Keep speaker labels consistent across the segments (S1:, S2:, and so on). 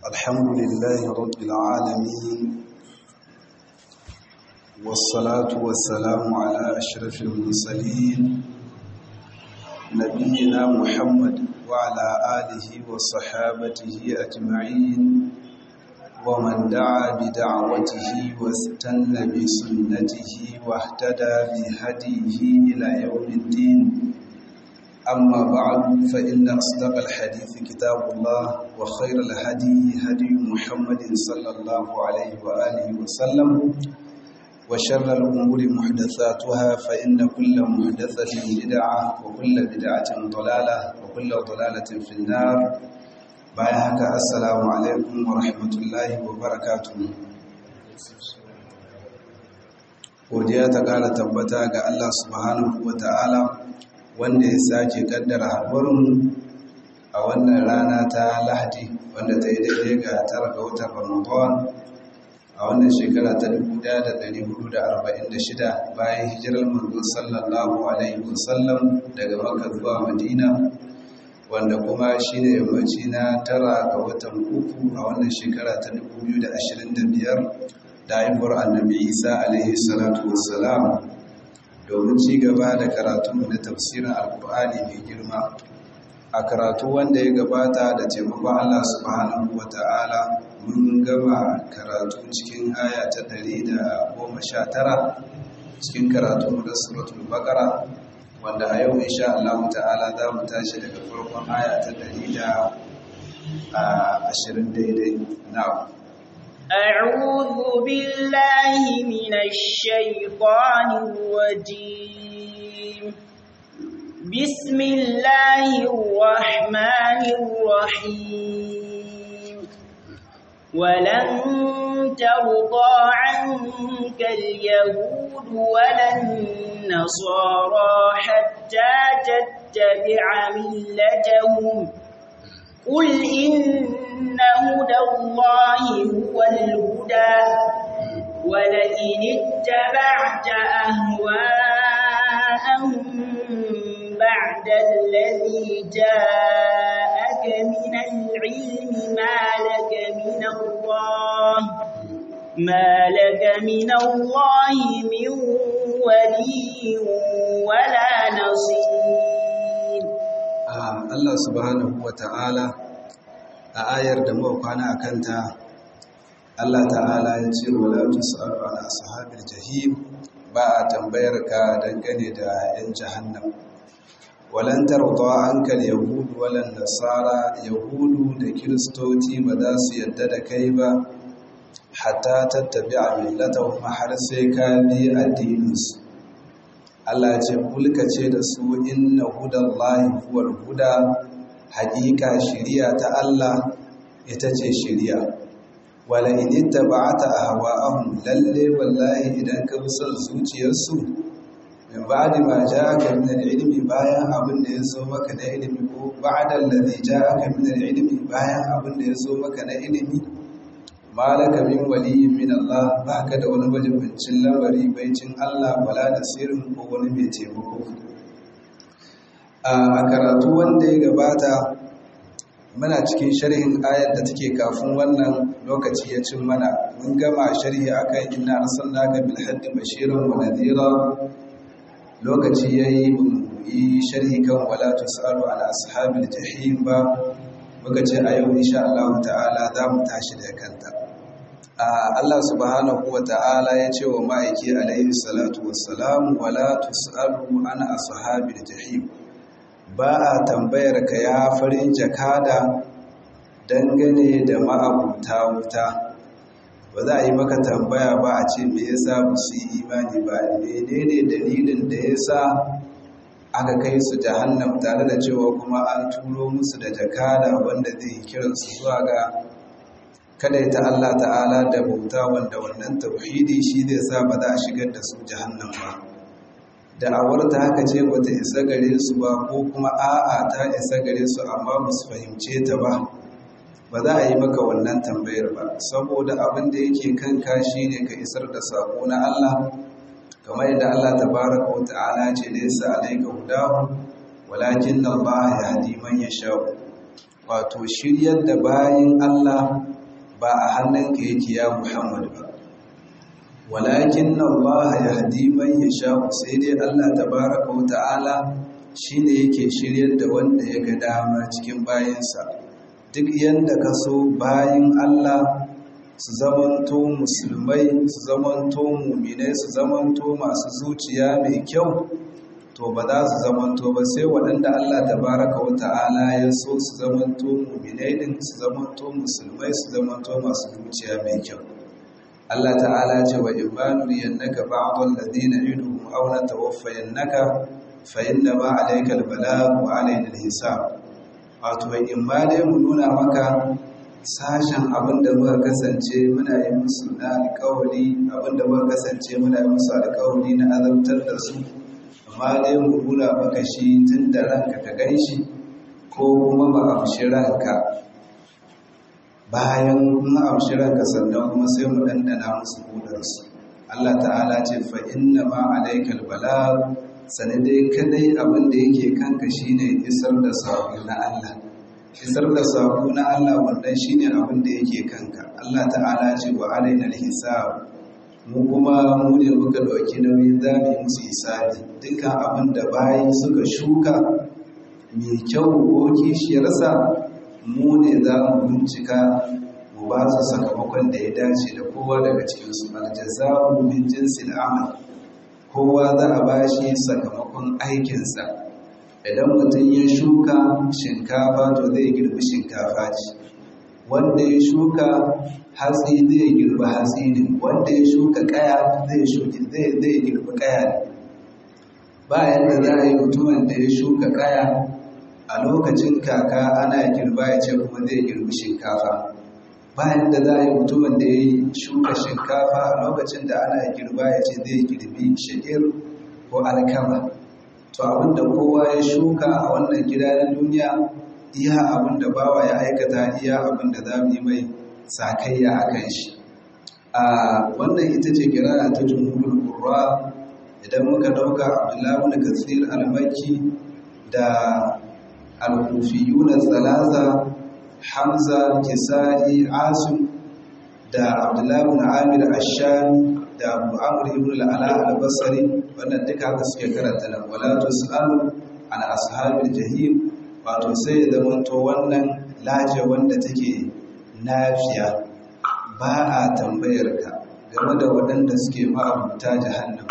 S1: الحمد لله رب العالمين والصلاة والسلام على أشرف المرسلين نبينا محمد وعلى آله وصحابته أجمعين ومن دعا بدعوته واستنى بسنته واهتدى بهديه إلى يوم الدين أما بعد فإن أصدق الحديث كتاب الله وخير الهدي هدي محمد صلى الله عليه وآله وسلم وشر الأمور محدثاتها فإن كل محدثة بدعة وكل بدعة ضلالة وكل ضلالة في النار بايعك السلام عليكم ورحمة الله وبركاته godiya ta ƙara tabbata ga Allah subhanahu wa ta'ala wanda ya sake kaddara haɗuwarmu a wannan rana ta lahadi wanda ta yi daidai ga tara ga watan ramadan a wannan shekara ta 1446 bayan hijirar manzo sallallahu alaihi wasallam daga makka zuwa madina wanda kuma shi ne yammaci na tara ga watan uku a wannan shekara ta 2025 da haifuwar annabi isa alaihi salatu wassalam domin ci gaba da karatunmu na tafsirin alkur'ani mai girma a karatu wanda ya gabata da taimakon allah subhanahu wa ta'ala mun gama karatu cikin aya ta ɗari da goma sha tara cikin karatu da suratul bakara wanda a yau insha allah ta'ala za mu tashi daga farkon aya ta ɗari da ashirin daidai na
S2: أعوذ بالله من الشيطان الرجيم بسم الله الرحمن الرحيم ولن ترضى عنك اليهود ولا النصارى حتى تتبع ملتهم قل إن هدى الله هو الهدى ولئن اتبعت أهواءهم بعد الذي جاءك من العلم ما لك من الله ما لك من الله من ولي ولا نصير
S1: Allah subhanahu wa ta'ala a ayar da muka kwana a kanta Allah ta'ala ya ce wala tus'alu ala ashabil jahim ba a tambayar ka dangane da yan jahannam walan tarda anka yahudu walan nasara yahudu da kiristoci ba za su yadda da kai ba hatta tattabi'a millatahum har sai ka bi addininsu Allah ce kulka ce da su inna hudallahi huwal huda haƙiƙa shiriya ta Allah ita ce shiriya wala in ittaba'ata ahwa'ahum lalle wallahi idan ka bi son zuciyarsu min ba'di ma ja'aka min al-ilmi bayan abin da ya zo maka na ilimi ko ba'da allazi ja'aka min al-ilmi bayan abin da ya zo maka na ilimi malaka min waliyin min Allah baka da wani majibincin lamari baicin Allah wala da sirrin ko wani mai taimako a karatu wanda ya gabata muna cikin sharhin ayar da take kafin wannan lokaci ya cin mana mun gama sharhi akan inna arsalnaka bil haddi bashiran wa nadhira lokaci yayi yi sharhi kan wala tusalu ala ashabil jahim ba muka ce a yau insha Allah ta'ala za mu tashi da kanta Allah subhanahu wa ta'ala ya ce wa ma'aiki alaihi salatu wassalam wala tus'alu an ashabil jahim ba a tambayar ka ya farin jakada dangane da ma'abuta wuta ba za a yi maka tambaya ba a ce me yasa ba su yi imani ba menene dalilin da yasa aka kai su jahannam tare da cewa kuma an turo musu da jakada wanda zai kiransu zuwa ga kada ta Allah ta'ala da bauta wanda wannan tauhidi shi zai sa ba za a shigar da su jahannam ba da'awar ta haka ce bata isa gare su ba ko kuma a'a ta isa gare su amma ba su fahimce ta ba ba za a yi maka wannan tambayar ba saboda abin da yake kanka shine ka isar da sako na Allah kamar yadda Allah tabaraka wa ta'ala ce laysa alayka hudahu walakin Allah yahdi man yasha wato shiryar da bayin Allah ba a hannunka yake ya Muhammad ba walakin Allah yahdi man yasha sai dai Allah tabaraka wa ta'ala shine yake shiryar da wanda ya ga dama cikin bayinsa duk yanda ka so bayin Allah su zamanto musulmai su zamanto muminai su zamanto masu zuciya mai kyau to ba za su zamanto ba sai waɗanda Allah tabaraka wa ta'ala ya so su zamanto muminai din su zamanto musulmai su zamanto masu zuciya mai kyau Allah ta'ala ce wa ibanu yannaka ba'dal ladina iduhum aw natawaffayannaka fa inna ma alayka albalagh wa alayna alhisab wato in ma dai mu nuna maka sashen abinda muka kasance muna yi musu na alƙawari abinda muka kasance muna yi musu alƙawari na azabtar da su amma dai mu nuna maka shi tun da ranka ka ganshi ko kuma ba amshi ranka bayan mun amshi ranka sannan kuma sai mu dandana musu kudarsu Allah ta'ala ce fa inna ma alaikal bala sane dai kadai abin da yake kanka shine isar da sako na Allah isar da sako na Allah wannan shine abin da yake kanka Allah ta'ala ce wa alaina hisab mu kuma mu ne muka dauki nauyin zamu musu hisabi dukkan abin da bayi suka shuka mai kyau ko kishiyarsa mu ne za mu bincika mu ba su sakamakon da ya dace da kowa daga cikinsu aljaza'u min jinsil amal kowa za a ba shi sakamakon aikinsa idan mutum ya shuka shinkafa to zai girbi shinkafa ce wanda ya shuka hatsi zai girbi hatsi ne wanda ya shuka kaya zai shuki zai zai girbi kaya ne bayan da za a yi mutumin da ya shuka kaya a lokacin kaka ana girba ya ce kuma zai girbi shinkafa bayan da za a yi mutumin da ya shuka shinkafa a lokacin da ana girba ya ce zai girbi sha'ir ko alkama to abinda kowa ya shuka a wannan gida na duniya iya abinda bawa ya aikata iya abinda za mu yi mai sakayya a kan shi a wannan ita ce kira ta jumhurul qurra idan muka dauka abdullahi ibn kathir al-makki da al-kufiyuna thalatha hamza kisa'i asim da abdullahi ibn amir ash-shami da abu amr ibn al-ala al-basri wannan duka haka suke karanta nan wala tusalu an ashabil jahim wato sai da to wannan laje wanda take nafiya ba a tambayar ka game da waɗanda suke ma'abuta jahannam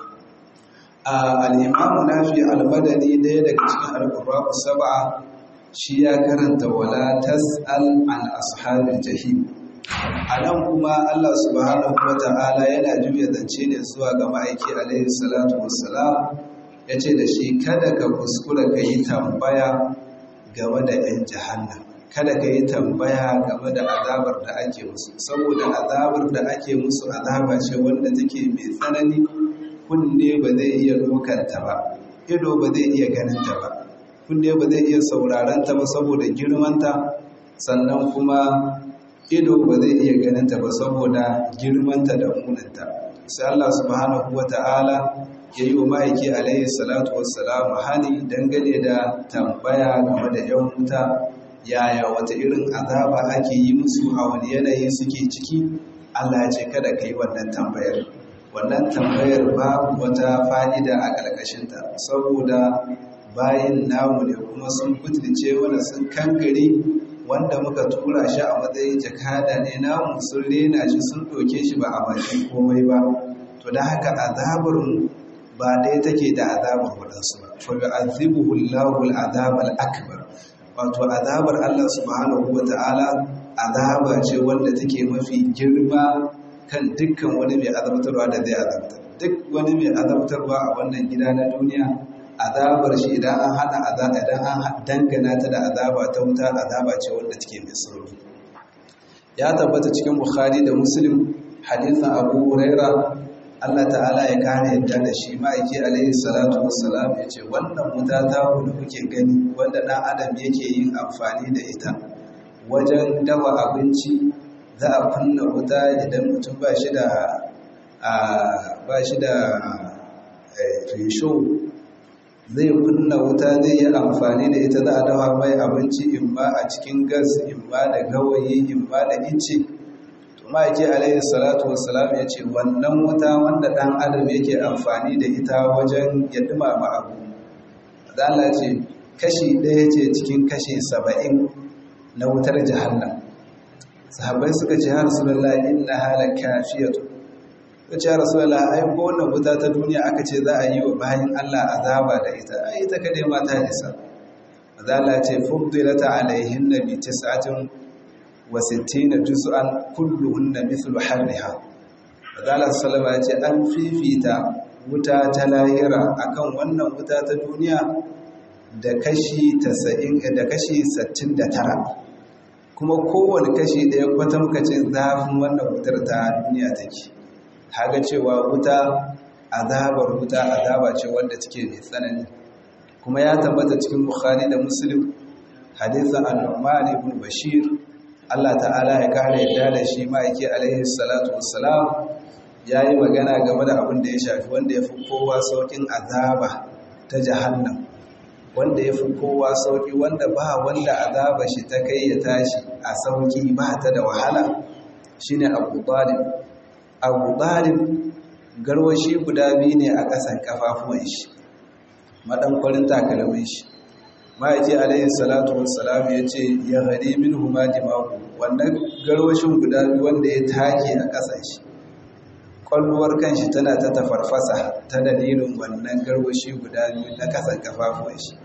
S1: al-imamu nafi al-madani ɗaya daga cikin al-qurra'u sab'a shi ya karanta wala tas'al an ashabil jahim anan kuma Allah subhanahu wata'ala yana juya zance ne zuwa ga ma'aiki alaihi salatu wassalam yace da shi kada ka kuskura ka yi tambaya game da ɗan jahannam kada ka yi tambaya game da azabar da ake musu saboda azabar da ake musu azaba ce wanda take mai tsanani kunne ba zai iya dokanta ba ido ba zai iya ganinta ba kunne ba zai iya sauraranta ba saboda girmanta sannan kuma ido ba zai iya ganinta ba saboda girmanta da munanta sai Allah subhanahu wata'ala ya yi wa ma'aiki alaihi salatu wassalamu hani dangane da tambaya game da yan wuta yaya wata irin azaba ake yi musu a wani yanayi suke ciki Allah ya ce kada ka yi wannan tambayar wannan tambayar babu wata fa'ida a ƙarƙashinta saboda bayan namu ne kuma sun butulce wanda sun kankare wanda muka tura shi a matsayin jakada ne namu sun rena shi sun ɗauke shi ba a bakin komai ba to da haka azabar ba ɗaya take da azabar waɗansu ba fa bi azibuhu Allahu al-azab al-akbar wato azabar Allah subhanahu wa ta'ala azaba ce wanda take mafi girma kan dukkan wani mai azabtarwa da zai azabtar duk wani mai azabtarwa a wannan gida na duniya azabar shi idan an hada azaba idan an dangana ta da azaba ta wuta azaba ce wanda take mai sauri ya tabbata cikin bukhari da muslim hadisin abu huraira Allah ta'ala ya kare yadda da shi ma'aiki alaihi salatu wassalam ya ce wannan wuta ta da kuke gani wanda ɗan adam yake yin amfani da ita wajen dafa abinci za a kunna wuta idan mutum ba shi da ba shi da risho zai kunna wuta zai yi amfani da ita za a dawa mai abinci in ma a cikin gas in ma da gawayi in ma da ice to ma'aiki alaihi salatu wassalam ya ce wannan wuta wanda ɗan adam yake amfani da ita wajen ya dumama abu Allah ce kashi ɗaya ce cikin kashi saba'in na wutar jahannam sahabbai suka ce har rasulullah inna hala kafiyatu suka ce har rasulullah ai ko wannan wuta ta duniya aka ce za a yi wa bayan Allah azaba da ita ai ita kadai ma ta isa Allah ce fuddilata alaihin nabi tis'atin wa sittina juz'an kulluhunna mithlu harriha Allah sallallahu alaihi ce an fifita wuta ta lahira akan wannan wuta ta duniya da kashi 90 da kashi 69 kuma kowane kashi ɗaya kwatamkacin zafin wannan wutar ta duniya take haga cewa wuta azabar wuta azaba ce wanda take mai tsanani kuma ya tabbata cikin bukhari da muslim hadisin al-nu'man ibn bashir Allah ta'ala ya kare yadda da shi ma'aiki alaihi salatu wassalam yayi magana game da abin da ya shafi wanda ya fi kowa saukin azaba ta jahannam wanda ya fi kowa sauƙi wanda ba wanda azaba shi ta kai ya tashi a sauƙi ba ta da wahala shi ne abu ɗalib abu ɗalib garwashi guda biyu ne a ƙasan ƙafafuwan shi maɗankwarin takalmin shi ma'aiki alayhi salatu wassalam ya ce ya hari min huma jimaku wannan garwashin guda biyu wanda ya take a ƙasan shi kwalluwar kanshi tana ta tafarfasa ta dalilin wannan garwashi guda biyu na kasan kafafuwan shi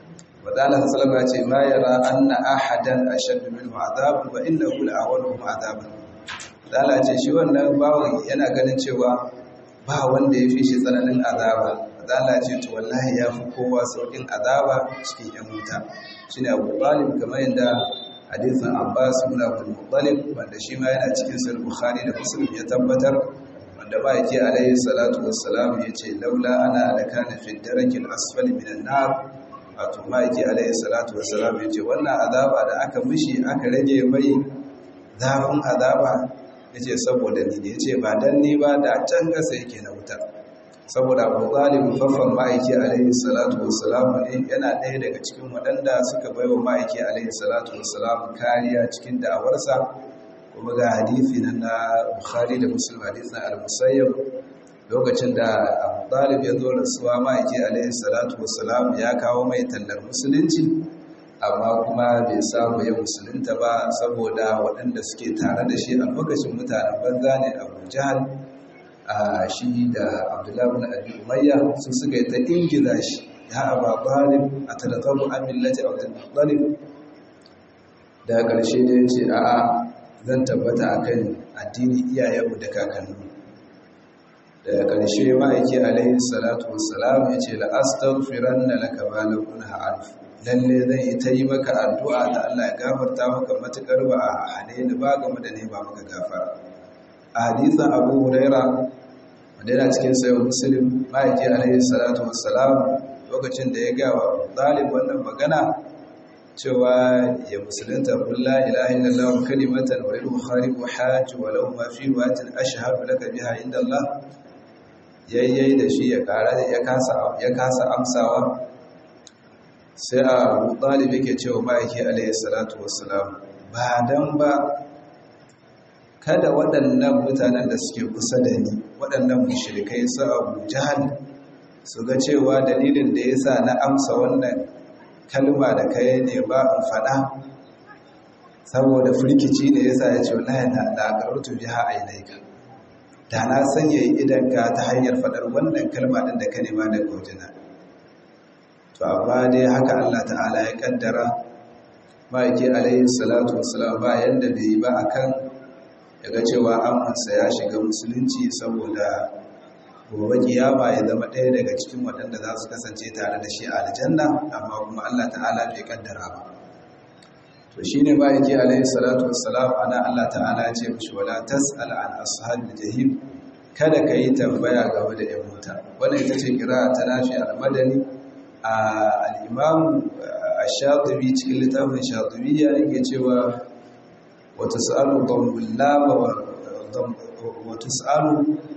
S1: wadala sallama ce ma yara anna ahadan ashaddu minhu azab wa innahu la'awaluhum azab wadala ce shi wannan bawon yana ganin cewa ba wanda ya fi shi tsananin azaba wadala ce to wallahi ya fi kowa saukin azaba cikin yan wuta shine Abu Talib kamar yadda hadisin Abbas ibn Abdul Muttalib wanda shi ma yana cikin Sahih Bukhari da Muslim ya tabbatar wanda ba yake alaihi salatu wassalam ya ce laula ana da kana fi darakil asfali minan nar wato ma yake alaihi salatu wassalam ya ce wannan azaba da aka mishi aka rage mai zafin azaba ya ce saboda ni ne ya ce ba dan ni ba da can gasa yake na wuta saboda abu talib faffan ma'aiki alaihi salatu wassalam ne yana ɗaya daga cikin waɗanda suka baiwa ma'aiki alaihi salatu wassalam kariya cikin da'awarsa kuma ga hadithi nan na bukhari da muslim hadithin al-musayyab lokacin da abu talib ya zo rasuwa ma'aiki alaihi salatu wassalam ya kawo mai tallar musulunci amma kuma bai samu ya musulunta ba saboda waɗanda suke tare da shi a lokacin mutanen banza ne abu jahal a shi da abdullahi bin abi umayya su suka yi ta ingiza shi ya aba talib a talakabu an millati abdul muttalib da ƙarshe da ya ce a'a zan tabbata a kan addini iyayenmu da kakannu daga ƙarshe ma'aiki alaihi salatu wassalam ya ce la'astaghfiran na laka ba lakun ha'arf lalle zan yi ta yi maka addu'a da Allah ya gafarta maka matuƙar ba a hane ni ba game da ne ba maka gafara a hadisan abu huraira wanda yana cikin sayo muslim ma'aiki alaihi salatu wassalam lokacin da ya gawa ɗalib wannan magana cewa ya musulunta kulla ilaha illallah kalimatan wa ilmu khariqu hajj wa law ma fi watin ashhadu laka biha inda Allah yayyai da shi ya kara ya kasa ya kasa amsawa sai a talib yake cewa ma'aiki alayhi salatu wassalam ba dan ba kada waɗannan mutanen da suke kusa da ni waɗannan mushrikai su Abu Jahl su ga cewa dalilin da yasa na amsa wannan kalma da kai ne ba in faɗa saboda firkici ne yasa ya ce wallahi na da garutu biha ainaika da na sanya idanka ta hanyar faɗar wannan kalma din da ka nema daga wajena to amma dai haka Allah ta'ala ya kaddara ma'aiki alaihi salatu wassalam ba yanda bai yi ba akan yaga cewa amansa ya shiga musulunci saboda gobe kiyama ya zama ɗaya daga cikin waɗanda za su kasance tare da shi a aljanna amma kuma Allah ta'ala bai kaddara ba to shine ba yake alaihi salatu wassalam ana Allah ta'ala ya ce mishi wala tas'al an ashabil jahim kada ka yi tambaya game da yan wuta wannan ita ce kira ta nafi al-madani a al-imam ash-shatibi cikin littafin shatibiyya yake cewa wa tas'alu dhammul lam wa tus'alu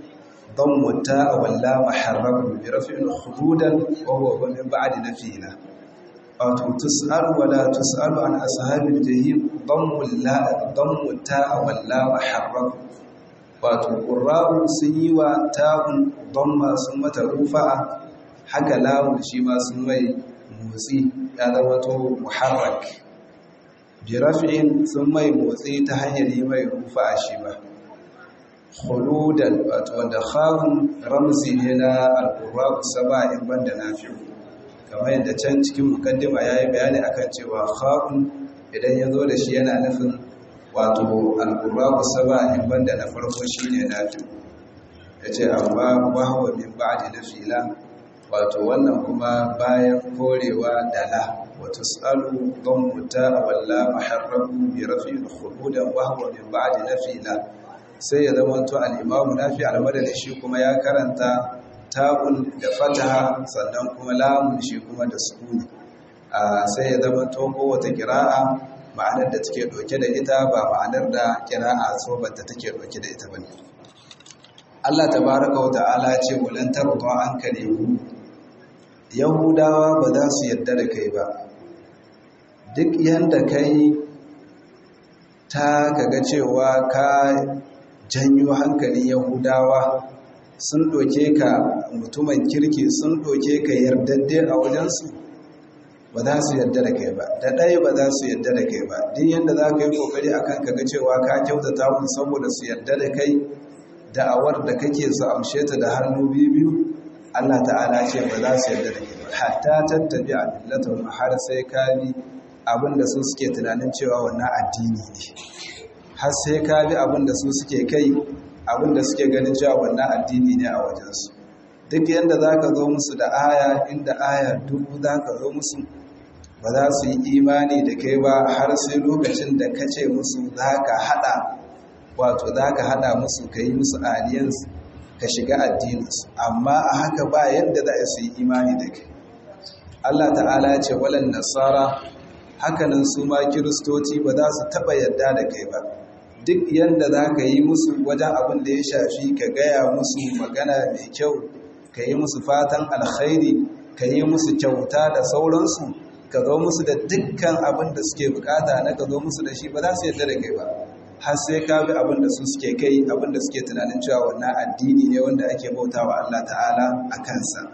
S1: ضم التاء واللام حرك برفع خلودا وهو من بعد نفينا wato tus'al wala tus'alu an ashabil jahim dammul la dammul ta'a wal lam harrak wato qurra'u sun yi wa ta'un damma sun mata rufa'a haka lamun shi ma sun mai motsi ya zama to muharrak bi raf'in sun mai motsi ta hanyar yi mai rufa'a shi ba khuludan wato wanda khawun ramzi ne na al-qurra'u saba'in banda nafi'u kamar yadda can cikin mukaddima ya yi bayani akan cewa kha'un idan ya zo da shi yana nufin wato al-qurra'u saba'in banda na farko shine nafi'u yace amma wahwa min ba'di nafila wato wannan kuma bayan korewa dala wa tusalu dhammuta walla maharrabu bi rafi'il khuludan wahwa min ba'di nafila sai ya zama to al-imam nafi al-madani shi kuma ya karanta ta'un da fataha sannan kuma lamun shi kuma da sukuni sai ya zama to kowace kira'a ma'anar da take dauke da ita ba ma'anar da kira'a sobar da take dauke da ita bane Allah tabaraka wa ta'ala ce walan tarda anka yahu yahudawa ba za su yadda da kai ba duk yanda kai ta kaga cewa ka janyo hankalin yahudawa sun ɗoke ka mutumin kirki sun ɗoke ka yardadde a wajensu ba za su yarda da kai ba da ɗaya ba za su yarda da kai ba duk yadda za ka yi ƙoƙari a kan kaga cewa ka kyautata mun saboda su yarda da kai da'awar da kake su amshe ta da hannu biyu biyu Allah ta'ala ce ba za su yarda da kai ba hatta tattabi a millatun har sai ka bi abin da su suke tunanin cewa wannan addini ne har sai ka bi abin da su suke kai abin da suke ganin cewa wannan addini ne a wajensu duk yadda za ka zo musu da aya inda aya dubu za ka zo musu ba za su yi imani da kai ba har sai lokacin da ka ce musu za ka haɗa wato za ka haɗa musu ka yi musu aliyansu ka shiga addininsu amma a haka ba yadda za su yi imani da kai Allah ta'ala ce walan nasara hakanan su ma kiristoci ba za su taɓa yadda da kai ba duk yadda za ka yi musu wajen abin da ya shafi ka gaya musu magana mai kyau ka yi musu fatan alkhairi ka yi musu kyauta da sauransu ka zo musu da dukkan abin da suke bukata na ka zo musu da shi ba za su yadda da kai ba har sai ka bi abin da su suke kai abin da suke tunanin cewa wannan addini ne wanda ake bauta wa Allah ta'ala a kansa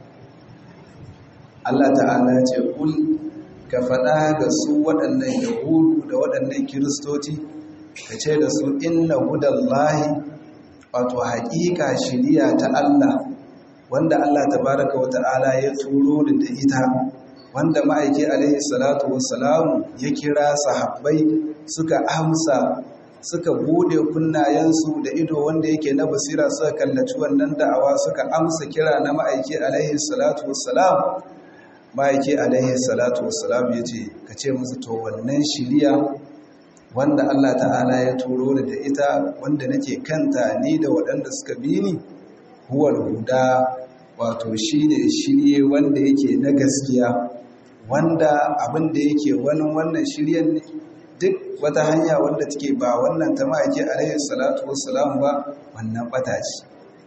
S1: Allah ta'ala ya ce kul ka faɗa ga su waɗannan yahudu da waɗannan kiristoci ka ce da su inna hudallahi wato haƙiƙa shiriya ta Allah wanda Allah tabaraka wa ta'ala ya turo da ita wanda ma'aiki alaihi salatu wassalamu ya kira sahabbai suka amsa suka bude kunnayensu da ido wanda yake na basira suka kallaci wannan da'awa suka amsa kira na ma'aiki alaihi salatu wassalam ma'aiki alaihi salatu wassalam ya ce ka ce musu to wannan shiriya wanda Allah ta'ala ya turo ni da ita wanda nake kanta ni da waɗanda suka bi ni huwal huda wato shine shirye wanda yake na gaskiya wanda abin da yake wani wannan shiryen ne duk wata hanya wanda take ba wannan ta ma'aiki alaihi salatu wassalam ba wannan bata ce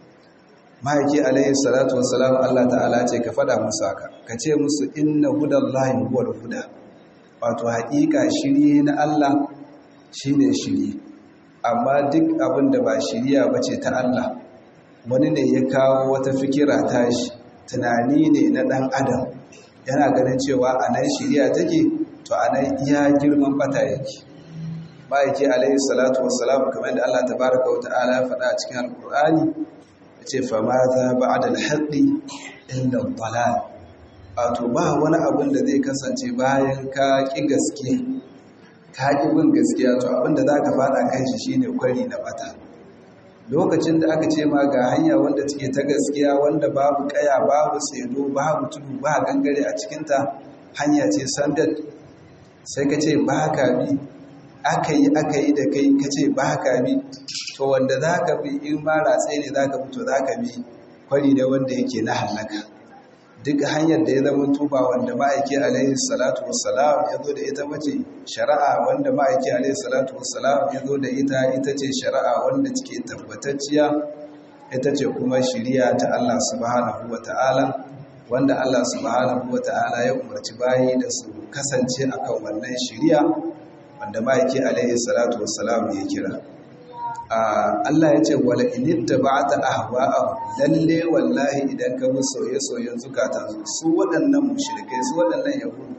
S1: ma'aiki alaihi salatu wassalam Allah ta'ala ce ka fada musu haka ka ce musu inna hudallahi huwal huda wato haƙiƙa shirye na Allah shine shirye amma duk abin da ba shiriya bace ta Allah wani ne ya kawo wata fikira tashi tunani ne na ɗan adam yana ganin cewa a nan shiriya take to a nan iya girman bata yake ma'aiki alaihi salatu wassalam kamar da Allah tabaraka wa ta'ala faɗa a cikin alƙur'ani ya ce fa ma za ba a dalhaɗi illa dalal wato ba wani abin da zai kasance bayan ka ƙi gaske ka ƙi bin gaskiya to abin da za ka faɗa kan shi shine kwari na bata lokacin da aka ce ma ga hanya wanda take ta gaskiya wanda babu kaya babu tsedo babu tudu ba gangare a cikinta hanya ce sandal sai ka ce ba ka bi aka yi aka yi da kai ka ce ba ka bi to wanda za ka bi in ma ratse ne za ka bi to za ka bi kwari ne wanda yake na hallaka duk hanyar da ya zama tuba wanda ma'aiki alaihi salatu wassalam ya zo da ita mace shari'a wanda ma'aiki alaihi salatu wassalam ya zo da ita ita ce shari'a wanda take tabbatacciya ita ce kuma shiriya ta Allah subhanahu wata'ala wanda Allah subhanahu wata'ala ya umarci bayi da su kasance akan wannan shiriya wanda ma'aiki alaihi salatu wassalam ya kira Allah ya ce wala initta ba'ata ahwa'ahum lalle wallahi idan ka bi soye-soyen zukatan su waɗannan mushrikai su waɗannan yahudu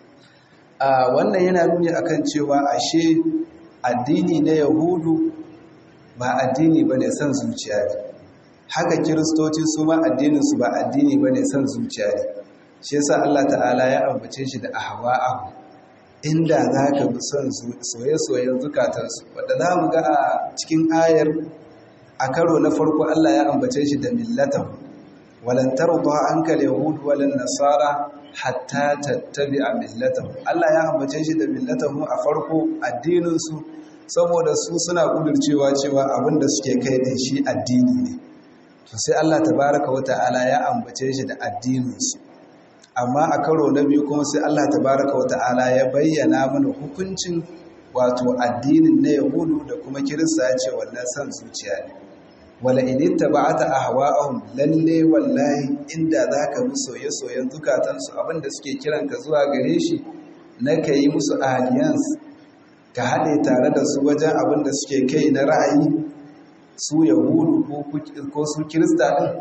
S1: a wannan yana nuni akan cewa ashe addini na yahudu ba addini bane son zuciya ne haka kiristoci su ma addinin su ba addini bane son zuciya ne shi yasa Allah ta'ala ya ambace shi da ahwa'ahum inda za ka bi son soye-soyen zukatansu wadda za mu ga a cikin ayar a karo na farko Allah ya ambace shi da millatan walantar ba an kal yahudu walin nasara hatta tattabi a millatan Allah ya ambace shi da millatan mu a farko addininsu saboda su suna kudurcewa cewa abin da suke kai da shi addini ne to sai Allah tabaraka wa ta'ala ya ambace shi da addininsu amma a karo na biyu kuma sai Allah tabaraka wa ta'ala ya bayyana mana hukuncin wato addinin na yahudu da kuma kirista ce wannan san zuciya ne wala in ittaba'ata ahwa'ahum lalle wallahi inda zaka bi soye-soyen zukatansu abinda suke kiran ka zuwa gare shi na kai musu alliance ka haɗe tare da su wajen abinda suke kai na ra'ayi su yahudu ko su kirista din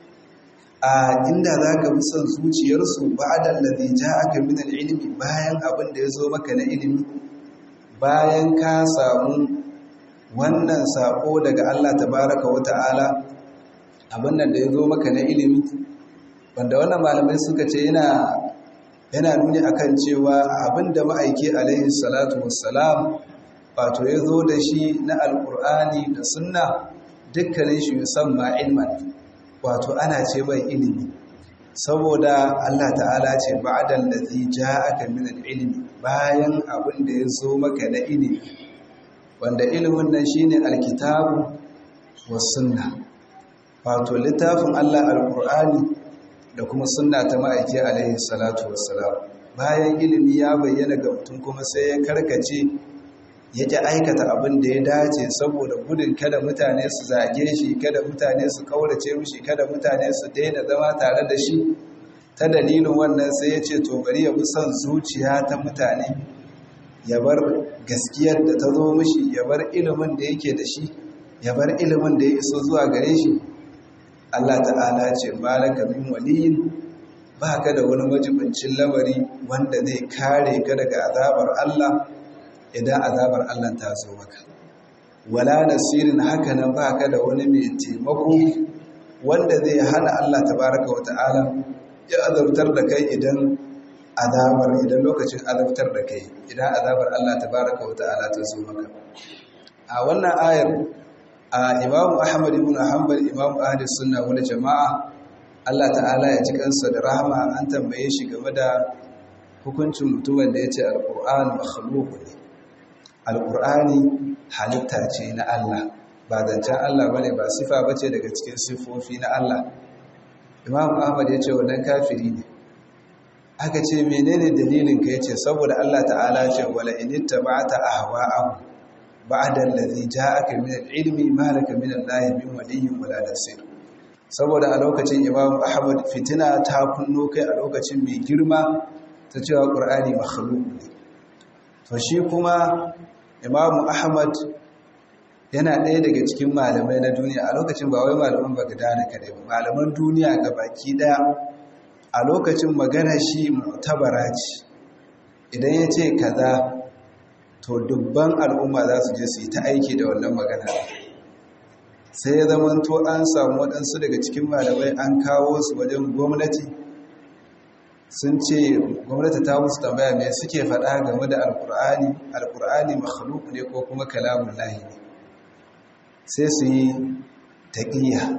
S1: a inda za ka bi son zuciyarsu ba da lalzi ja aka min ilimi bayan abin da ya zo maka na ilimi bayan ka samu wannan sako daga Allah tabaraka wa ta'ala abin da ya zo maka na ilimi wanda wannan malamai suka ce yana yana nuni akan cewa abin da ma'aiki alaihi salatu wassalam wato ya zo da shi na alkur'ani da sunna dukkanin shi yusamma ilman wato ana ce mai ilimi saboda Allah ta'ala ce ba'dan ladhi ja'aka min al-ilmi bayan abin da ya zo maka na ilimi wanda ilimin nan shine alkitabu was sunna wato littafin Allah alqur'ani da kuma sunna ta ma'aiki alaihi salatu wassalam bayan ilimi ya bayyana ga mutum kuma sai ya karkace yake aikata abin da ya dace saboda gudun kada mutane su zage shi kada mutane su kaurace mishi kada mutane su daina zama tare da shi ta dalilin wannan sai ya ce to bari ya bi son zuciya ta mutane ya bar gaskiyar da ta zo mishi ya bar ilimin da yake da shi ya bar ilimin da ya iso zuwa gare shi Allah ta'ala ce malaka min waliyin ba ka da wani majibincin lamari wanda zai kare ka daga azabar Allah idan azabar Allah ta zo maka wala nasirin haka nan ba ka da wani mai taimako wanda zai hana Allah tabaraka wa ta'ala ya azabtar da kai idan azabar idan lokacin azabtar da kai idan azabar Allah tabaraka wa ta'ala ta zo maka a wannan ayar a Imam Ahmad ibn Hanbal Imam Ahli Sunna wal Jama'a Allah ta'ala ya ji kansa da rahama an tambaye shi game da hukuncin mutumin da yace al-Qur'an makhluq ne alƙur'ani halitta ce na Allah ba zancen Allah bane ba sifa bace daga cikin sifofi na Allah Imam Ahmad ya ce wannan kafiri ne aka ce menene dalilin ka yace saboda Allah ta'ala ce wala in ittaba'ta ahwa'ahum ba'da allazi ja'aka min al-ilmi ma laka min Allah min waliyyin wala nasir saboda a lokacin Imam Ahmad fitina ta kunno kai a lokacin mai girma ta cewa Qur'ani makhluq ne to shi kuma imamu ahmad yana ɗaya daga cikin malamai na duniya a lokacin ba wai malaman bagdana kadai ba malaman duniya ga baki ɗaya a lokacin magana shi mutabara ce idan ya ce kaza to dubban al'umma za su je su yi ta aiki da wannan magana sai ya zama to an samu waɗansu daga cikin malamai an kawo su wajen gwamnati sun ce gwamnati ta musu tambaya mai suke faɗa game da alkur'ani alkur'ani makhluk ne ko kuma kalamun lahi ne sai su yi taƙiyya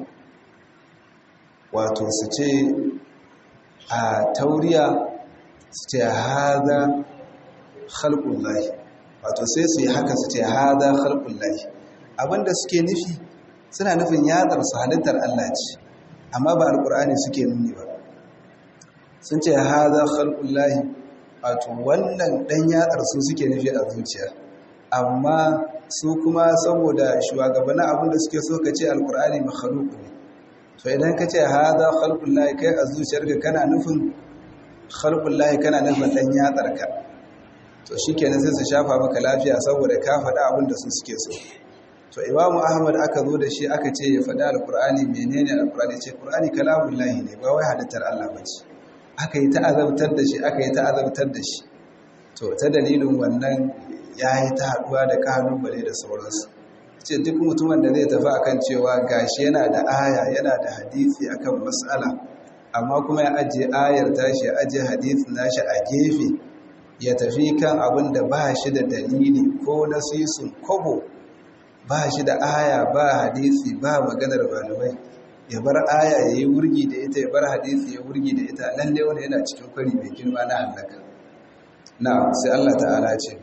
S1: wato su ce a tauriya su ce haza khalqul lahi wato sai su yi haka su ce haza khalqul lahi abinda suke nufi suna nufin yadar su halittar Allah ce amma ba alkur'ani suke nuni ba sun ce haza khalqullahi wato wannan dan yatsar su suke nufi a zuciya amma su kuma saboda shugabannin abin da suke so ka ce alkur'ani makhluk ne to idan ka ce haza khalqullahi kai a zuciyarka kana nufin khalqullahi kana nufin dan yatsarka to shikenan sai su shafa maka lafiya saboda ka faɗa abin da su suke so to imamu ahmad aka zo da shi aka ce ya faɗi alkur'ani menene alkur'ani ce qur'ani kalamullahi ne ba wai halittar Allah bace aka yi ta'azabtar da shi aka yi ta'azabtar da shi to ta dalilin wannan ya yi ta haɗuwa da kalubale da sauransu ce duk mutumin da zai tafi akan cewa gashi yana da aya yana da hadisi akan mas'ala amma kuma ya ajiye ayar tashi ya ajiye hadisin nashi a gefe ya tafi kan abin da ba shi da dalili ko nasisun kobo ba shi da aya ba hadisi ba maganar malamai ya bar aya ya yi wurgi da ita ya bar hadisi ya wurgi da ita lalle wani yana cikin kwari mai girma na hallaka na sai Allah ta'ala ce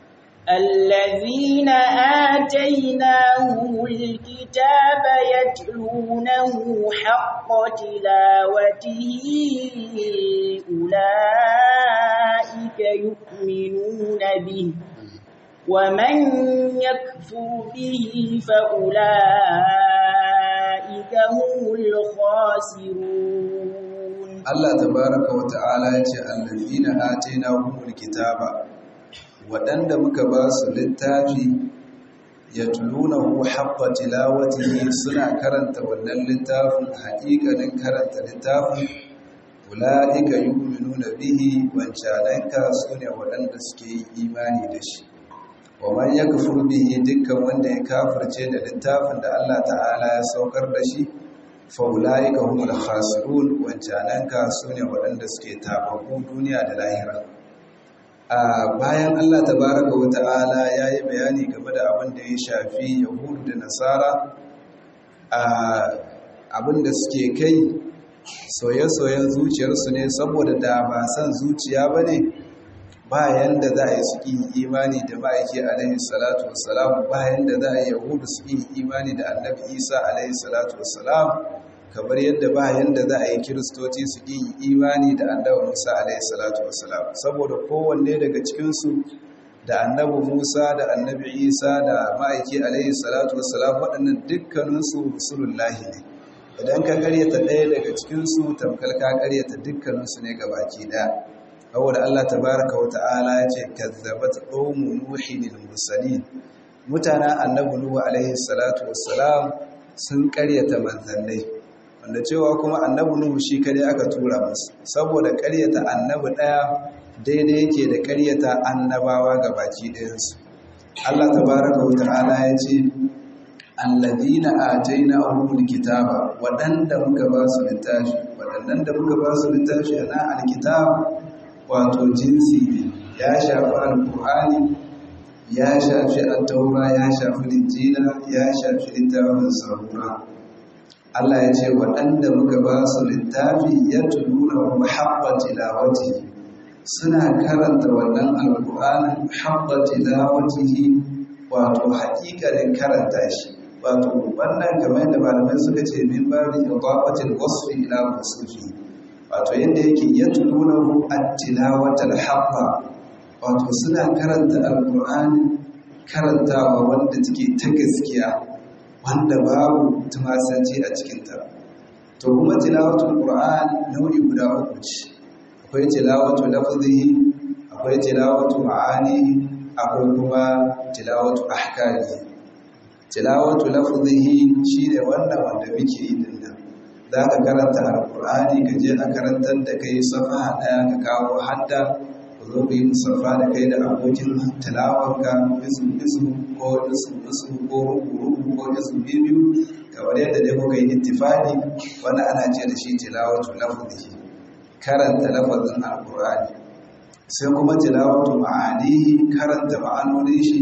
S2: الذين آتيناهم الكتاب يتلونه حق تلاوته أولئك يؤمنون به ومن يكفر به فأولئك هم الخاسرون
S1: Allah tabaraka wa ta'ala ya ce allazina atainahumul kitaba waɗanda muka ba su littafi yatlunahu haqqa tilawatihi suna karanta wannan littafin haƙiƙanin karanta littafin ulaika yu'minuna bihi wancananka sune waɗanda suke yi imani da shi wa man yakfur bihi dukkan wanda ya kafirce da littafin da Allah ta'ala ya saukar da shi faula'ika humul khasirun wancananka su ne waɗanda suke tababu duniya da lahira a bayan Allah tabaraka wa ta'ala ya yi bayani game da abin da ya shafi yahudu da nasara a abin da suke kai soye-soyen zuciyarsu ne saboda da ba san zuciya ba ne bayan da za a yi su imani da ma'aiki alaihi salatu wassalam bayan da za a yi yahudu su imani da annabi isa alaihi salatu wassalam kamar yadda bayan da za a yi kiristoci su imani da annabi musa alaihi salatu wassalam saboda kowanne daga cikinsu da annabi musa da annabi isa da ma'aiki alaihi salatu wassalam waɗannan dukkaninsu rusulullahi ne idan ka karyata ɗaya daga cikinsu tamkar ka karyata dukkaninsu ne gabaki ɗaya saboda Allah tabaraka wa ta'ala ya ce kazzabat qaumu nuhin al-mursalin mutanen annabi nuhu alaihi salatu wassalam sun karyata manzannai wanda cewa kuma annabi nuhu shi kare aka tura musu saboda karyata annabi daya daidai yake da karyata annabawa gabaki ɗayansu Allah tabaraka wa ta'ala ya ce alladhina atainahumul kitaba wadanda muka ba su littafi wadannan da muka ba su littafi na alkitab wato jinsi ne ya shafi alkur'ani ya shafi attaura ya shafi linjila ya shafi littafin zabura Allah ya ce waɗanda muka ba su littafi ya tuluna wa haɓɓa tilawati suna karanta wannan alkur'anin haɓɓa tilawatihi wato haƙiƙanin karanta shi wato wannan kamar da malamai suka ce min babi idafatil wasfi ila wasufi wato yadda yake ya tununahu at-tilawatal haqqa wato suna karanta alqur'ani karantawa wanda take ta gaskiya wanda babu tumasanci a cikin ta to kuma tilawatul qur'an nau'i guda uku ce akwai tilawatu lafzihi akwai tilawatu ma'ani akwai kuma tilawatu ahkami tilawatu lafzihi shine wannan wanda muke yi din nan za ka karanta alkur'ani ka je a karantar da kai safa ɗaya ka kawo hadda ku zo ku yi musafa da kai da abokin tilawarka isu isu ko isu isu ko rubu ko isu biyu kamar yadda dai kuka yi ittifaqi wanda ana ce da shi tilawatu lafzihi karanta lafazin alkur'ani sai kuma tilawatu ma'anihi karanta ma'anonin shi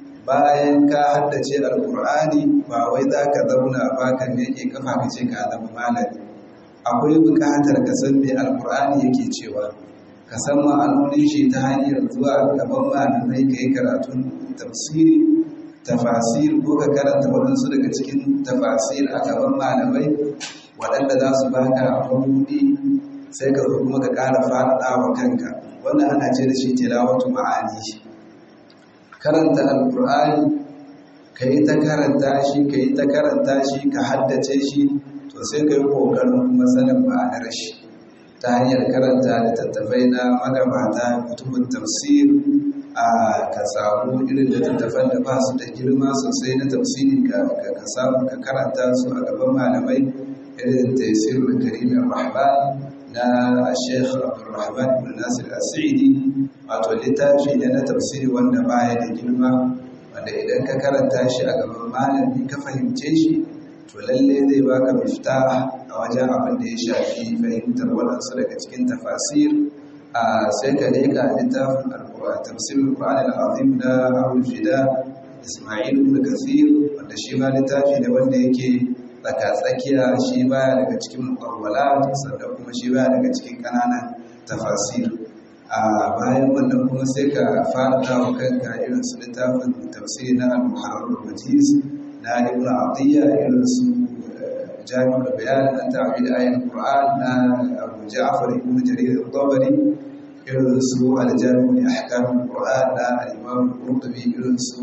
S1: bayan ka haddace alkur'ani ba wai za ka zauna ba kan yake kafa ka ce ka zama malami akwai buƙatar ka san me alkur'ani yake cewa ka san ma'anonin shi ta hanyar zuwa gaban malamai ka yi karatun tafsiri tafasir ko ka karanta waɗansu daga cikin tafasir a gaban malamai waɗanda za su baka mabuɗi sai ka zo kuma ka ƙara faɗaɗa wa kanka wannan ana ce da shi tilawatu ma'ani karanta alkur'ani ka yi ta karanta shi ka yi ta karanta shi ka haddace shi to sai ka yi ƙoƙarin kuma sanin ma'anar shi ta hanyar karanta littattafai na magabata kutubun tafsir a ka samu irin littattafan da ba su da girma sosai na tafsiri ka samu ka karanta su a gaban malamai irin taisirul karimin rahman na sheikh abdulrahman ibn nasir asiri wato littafi ne na tafsiri wanda baya da girma wanda idan ka karanta shi a gaban malami ka fahimce shi to lalle zai baka mifta a wajen abin da ya shafi fahimtar waɗansu daga cikin tafasir a sai ka leka littafin tafsirin Qur'an al-Azim na Abu Fida Ismail ibn Kathir wanda shi ma littafi ne wanda yake tsaka tsakiya shi baya daga cikin muqawwalat sannan kuma shi baya daga cikin kananan tafasir a bayan wannan kuma sai ka fara dawo kanka irin su littafin tafsiri na al-Muharrar al-Wajiz na Ibn Atiyya irin su jami'ul bayan na ta'wil ayatul Qur'an na Abu Ja'far ibn Jarir al-Tabari irin su al-Jami' li ahkam al-Qur'an na al-Imam al-Qurtubi irin su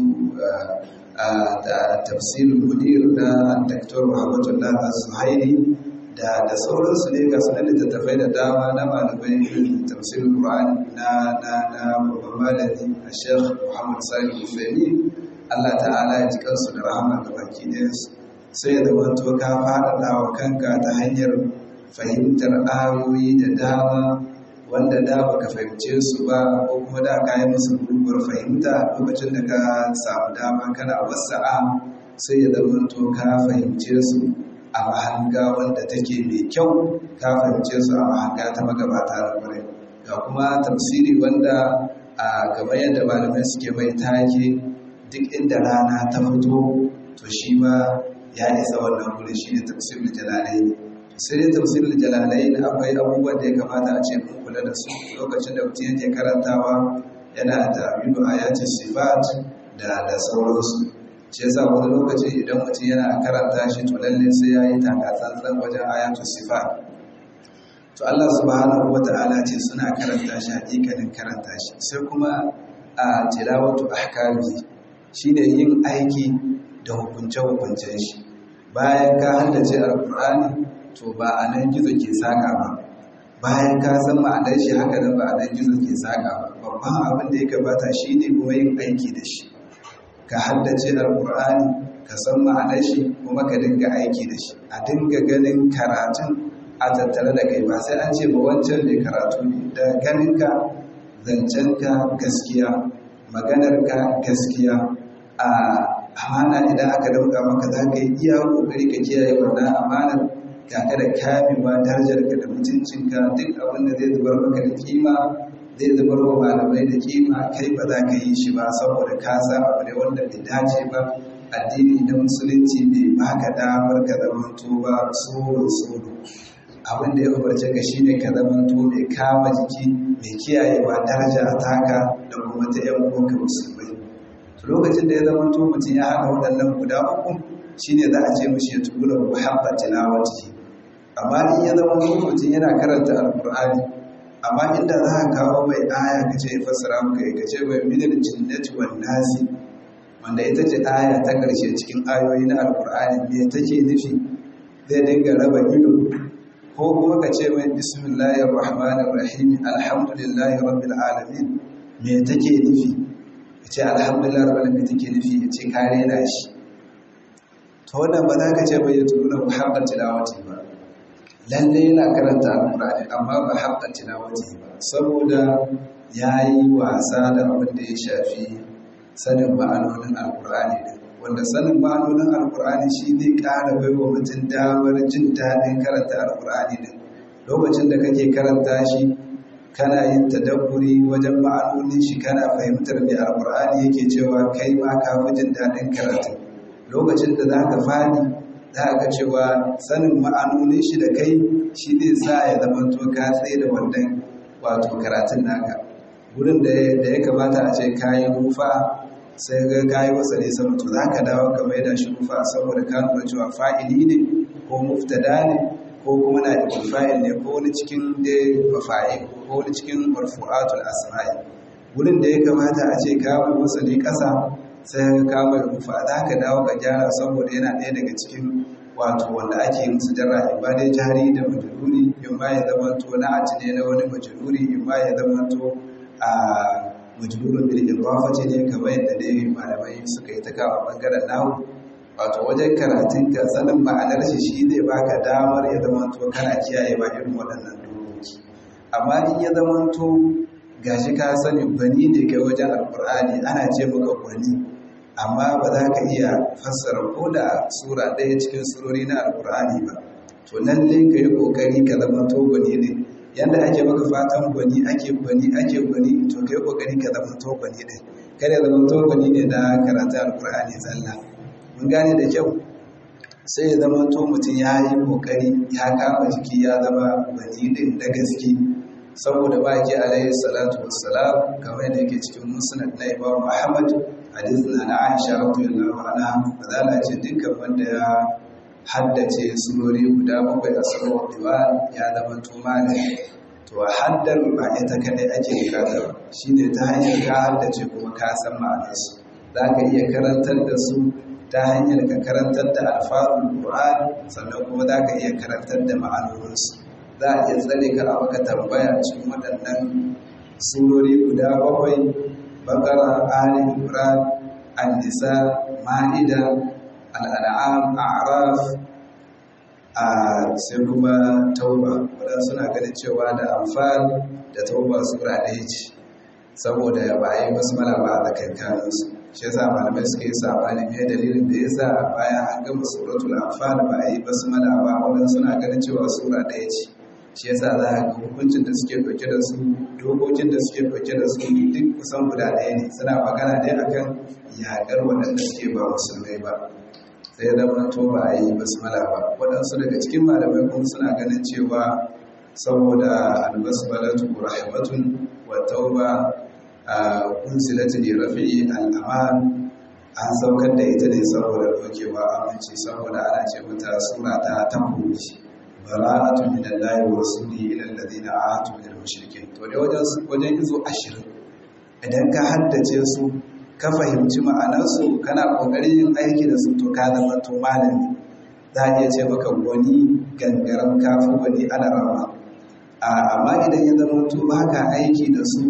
S1: da tafsirul mudir na Dr. Muhammadullah Az-Zuhairi da da sauransu ne ga sunan littattafai da dama na malamai irin tafsirul Qur'an na na na babban malami Sheikh Muhammad Salih Al-Fahmi Allah ta'ala ya ji kansu da rahama ga baki ɗayansu sai da wato ka faɗaɗa wa kanka ta hanyar fahimtar ayoyi da dama wanda da baka fahimce su ba ko kuma da ka yi musu gurguwar fahimta lokacin da ka samu dama kana wasa'a sai ya zama to ka fahimce su a mahanga wanda take mai kyau ka fahimce su a mahanga ta magabata da kwarai ga kuma tafsiri wanda a kamar yadda malamai suke mai take duk inda rana ta fito to shi ma ya isa wannan wurin shi ne tafsirul jalalai sai dai tafsirul jalalai akwai abubuwan da ya kamata a ce mun kula da su lokacin da mutum yake karantawa yana da bidu ayatin sifat da da sauransu shi yasa wani lokaci idan mutum yana karanta shi to lalle sai ya yi takatsantsan wajen ayatul sifat to Allah subhanahu wata'ala ce suna karanta shi hakikanin karanta shi sai kuma a tilawatu ahkami shine yin aiki da hukunce-hukuncen shi bayan ka haddace alkur'ani to ba a nan gizo ke saka ba bayan ka san ma'anar shi haka nan ba a nan gizo ke saka ba babban abin da ya gabata shi ne kuma yin aiki da shi ka haddace alkur'ani ka san ma'anar shi kuma ka dinga aiki da shi a dinga ganin karatun a tattare da kai ba sai an ce ba wancan ne karatu ne da ganinka zancenka gaskiya maganarka gaskiya a amana idan aka dauka maka za ka yi iya kokari ka kiyaye wannan amanar kaka da kamewa darajarka da mutuncinka duk abin da zai zubar maka da kima zai zubar wa malamai da kima kai ba za ka yi shi ba saboda ka san abu ne wanda bai dace ba addini da musulunci bai baka damar ka zamanto ba tsoro tsoro abin da ya umarce ka shine ka zamanto mai kama jiki mai kiyayewa daraja taka da kuma ta yan uwanka musulmai lokacin da ya zama to mutum ya haɗa waɗannan guda uku shine za a ce mushi ya tubu da muhabba tilawati amma in ya zama to mutum yana karanta alqur'ani amma inda za ka kawo mai aya ka ce fassara maka ka ce mai minal jinnati wan nasi wanda ita ce aya ta ƙarshe cikin ayoyi na alqur'ani me take nufi zai dinga raba ido ko kuma ka ce mai bismillahir rahmanir rahim alhamdulillahi rabbil alamin me take nufi ce alhamdulillah rabbil alamin take nufi ya ce kare na shi to wannan ba za ka ce bai yato da muhabbat tilawati ba lalle yana karanta alqur'ani amma ba habbat tilawati ba saboda yayi wasa da abin da ya shafi sanin ma'anonin alqur'ani din wanda sanin ma'anonin alqur'ani shi zai ƙara baiwa mutum damar jin daɗin karanta alqur'ani din lokacin da kake karanta shi kana yin tadabburi wajen ma'anonin shi kana fahimtar me alqur'ani yake cewa kai ma ka fi jin daɗin karatu lokacin da zaka fadi za ka cewa sanin ma'anonin shi da kai shi zai sa ya zama to ka tsaye da wannan wato karatun naka gurin da ya kamata a ce kayi rufa sai ga kayi wasa ne sama to za ka dawo ka mai da shi rufa saboda ka nuna cewa fa'ili ne ko muftada ne ko kuma na fa'il ne ko wani cikin da mafa'il ko wani cikin marfu'atul asma'i wurin da ya kamata a ce kama wasali ƙasa sai ka kama rufa za ka dawo ka gyara saboda yana ɗaya daga cikin wato wanda ake musu jarra in ba dai jari da majururi in ba ya zama to na aci ne na wani majururi in ba ya zama to a majrurin bil idafati ne kamar yadda dai malamai suka yi ta kawo bangaren nahu wato wajen karatun ka sanin ma'anar shi shi zai baka damar ya zama to kana kiyaye ba irin waɗannan dokoki amma in ya zama to gashi ka sani gwani ne kai wajen alkur'ani ana ce maka gwani amma ba za ka iya fassara ko da sura ɗaya cikin surori na alkur'ani ba to lalle ka yi ƙoƙari ka zama to gwani ne yadda ake maka fatan gwani ake gwani ake gwani to ka yi ƙoƙari ka zama to gwani ne kada zama to gwani ne na karatu alkur'ani zalla mun gane da kyau sai ya zama to mutum ya yi ƙoƙari ya kama jiki ya zama gwani din da gaske saboda baki alaihi salatu wassalam kamar yadda yake cikin musnad na imam ahmad hadith na na aisha radiyallahu anha fadala ce dukkan wanda ya haddace surori guda bakwai a sarwar diwan ya zama tumani to haddar ba ita kadai ake bukata ba shine ta hanyar ka haddace kuma ka san ma'anarsu za ka iya karantar da su ta hanyar ka karantar da alfazul qur'an sannan kuma za ka iya karantar da ma'anoninsu za a iya tsare ka a maka tambaya cikin waɗannan surori guda bakwai bakara ali imran an-nisa ma'ida al'an'am a'raf a sai kuma tauba wadanda suna ganin cewa da amfan da tauba sura ɗaya ce saboda ba a yi basu mala ba a tsakankaninsu shi yasa malamai suka yi sabani mai dalilin da yasa bayan an gama suratul anfal ba a yi basu mala ba wadanda suna ganin cewa sura ɗaya ce shi yasa za a ga hukuncin da suke ɗauke da su dokokin da suke ɗauke da su duk kusan guda ɗaya ne suna magana ne akan yaƙar waɗanda suke ba musulmai ba sai ya zama to ba a yi basmala ba waɗansu daga cikin malamai kuma suna ganin cewa saboda albasmalatu rahmatun wa tauba a unsilati li rafi'i al'aman an saukar da ita ne saboda dokewa aminci saboda ana ce mata sura ta tabbunci bara'atu min Allah wa rasulihi ila alladhina ahadu min al-mushrikeen to dai wajen wajen izo 20 idan ka haddace su ka fahimci ma'anarsu kana ƙoƙarin yin aiki da su to ka zama to malami za a iya ce maka wani gangaren kafin wani alarama amma idan ya zama to ba ka aiki da su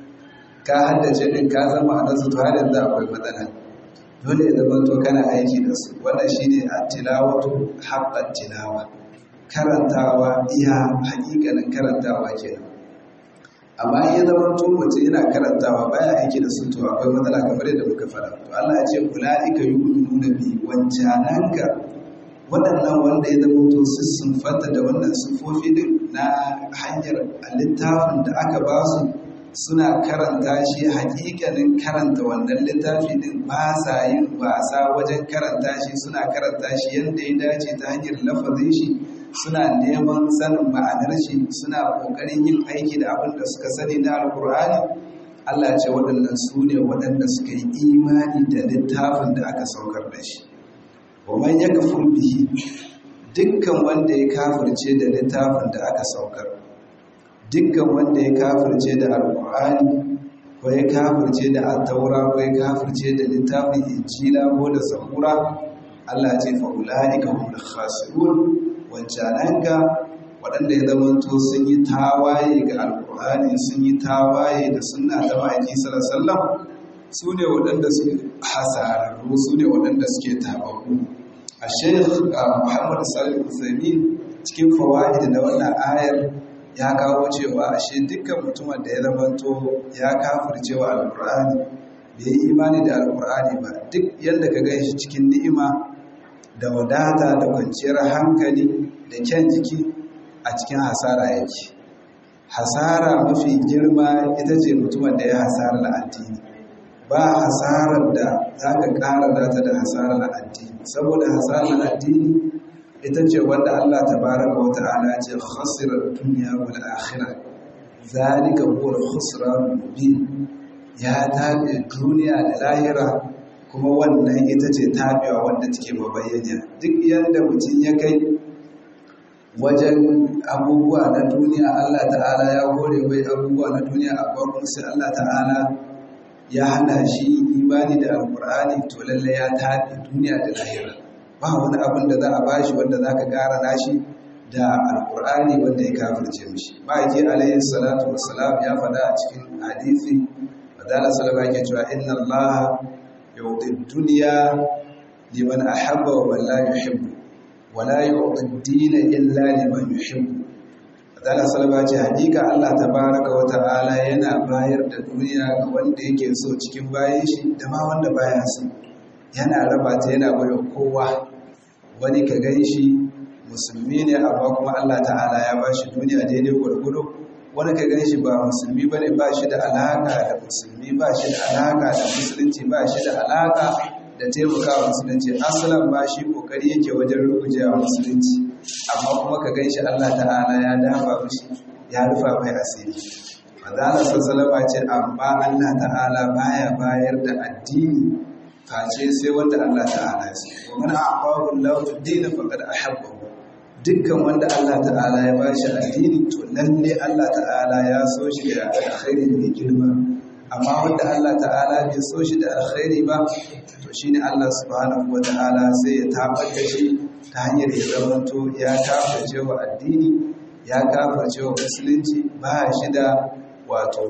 S1: ka haddace ɗin ka zama ma'anarsu to har yanzu akwai matsala dole ya zama to kana aiki da su wannan shine a tilawatu haɓɓar tilawa karantawa iya haƙiƙanin karantawa kenan amma in ya zama to mutum yana karantawa baya aiki da su to akwai matsala kamar yadda muka fara to Allah ya ce ulaika yu'minuna bi wancananka waɗannan wanda ya zama to su sun fata da wannan sufofi din na hanyar littafin da aka ba su suna karanta shi hakikanin karanta wannan littafi din ba sa yin wasa wajen karanta shi suna karanta shi yadda ya dace ta hanyar lafazin shi suna neman sanin ma'anar shi suna ƙoƙarin yin aiki da abin da suka sani na alkur'ani Allah ce waɗannan su ne waɗanda suka yi imani da littafin da aka saukar da shi wa man yakfur bihi dukkan wanda ya kafirce da littafin da aka saukar dukkan wanda ya kafirce da alkur'ani ko ya kafirce da attaura ko ya kafirce da littafin injila ko da zabura Allah ce fa ulaika hum khasirun wancananka waɗanda ya zamanto sun yi tawaye ga alkur'ani sun yi tawaye da suna ta ma'aiki sallallahu su ne waɗanda suke hasararru su ne waɗanda suke tabaku a sheikh muhammad salim usaimi cikin fawaid na wannan ayar ya kawo cewa ashe dukkan mutumin da ya zamanto ya kafircewa alkur'ani bai yi imani da alkur'ani ba duk yadda ka gan shi cikin ni'ima da wadata da kwanciyar hankali da kyan jiki a cikin hasara yake hasara mafi girma ita ce mutumin da ya hasara na addini ba hasarar da za ka ƙara data da hasarar na addini saboda hasarar na addini ita ce wanda Allah ta baraka wa ta'ala ce khasirar duniya wal akhirah zalika huwa al-khusran mubin ya tabe duniya da lahira kuma wannan ita ce tabewa wanda take mabayyana duk yadda mutum ya kai wajen abubuwa na duniya Allah ta'ala ya hore mai abubuwa na duniya amma kuma sai Allah ta'ala ya hana shi imani da alkur'ani to lalle ya tafi duniya da lahira ba wani abin da za a bashi wanda za ka ƙara nashi da alkur'ani wanda ya kafirce mishi ma'aiki alayhi salatu wassalam ya faɗa a cikin hadisi fadala salama ke cewa inna allaha yu'ti dunya liman ahabba wa man la yuhibbu wa la yu'ti ad-dina illa liman yuhibbu fadala salama ce hakika Allah tabaraka wa ta'ala yana bayar da duniya ga wanda yake so cikin bayan shi da ma wanda baya so yana raba ta yana bayar kowa wani ka gan shi musulmi ne amma kuma Allah ta'ala ya ba shi duniya daidai gwargwado wani ka gan shi ba musulmi ba ne ba shi da alaka da musulmi ba shi da alaka da musulunci ba shi da alaka da taimakawa musulunci asalan ba shi kokari yake wajen rugujewa musulunci amma kuma ka gan shi Allah ta'ala ya dafa mishi ya rufa mai asiri Madana sassalama ce amma Allah ta'ala baya bayar da addini face sai wanda Allah ta'ala ya so wa man a'tahu Allahu ad-din faqad ahabbahu dukkan wanda Allah ta'ala ya bashi addini to lalle Allah ta'ala ya so shi da alkhairi mai girma amma wanda Allah ta'ala bai so shi da alkhairi ba to shine Allah subhanahu wa ta'ala sai ya tabar da shi ta hanyar ya zamanto ya kafirce wa addini ya kafirce wa musulunci ba shi da wato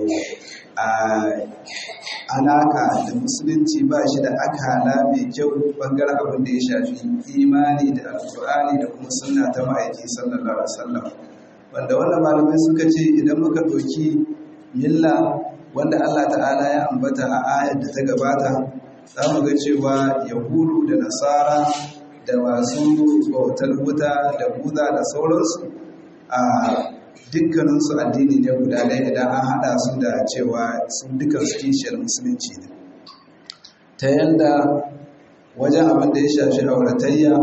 S1: alaka da musulunci ba shi da akala mai kyau bangaren abin da ya shafi imani da alkur'ani da kuma sunna ta ma'aiki sallallahu alaihi wasallam wanda wannan malamai suka ce idan muka ɗauki milla wanda Allah ta'ala ya ambata a ayar da ta gabata za mu ga cewa yahudu da nasara da masu bautar wuta da buza da sauransu a dukkaninsu addini ne guda ɗaya idan an haɗa su da cewa sun dukansu kishiyar musulunci ne ta yadda wajen abin da ya shafi auratayya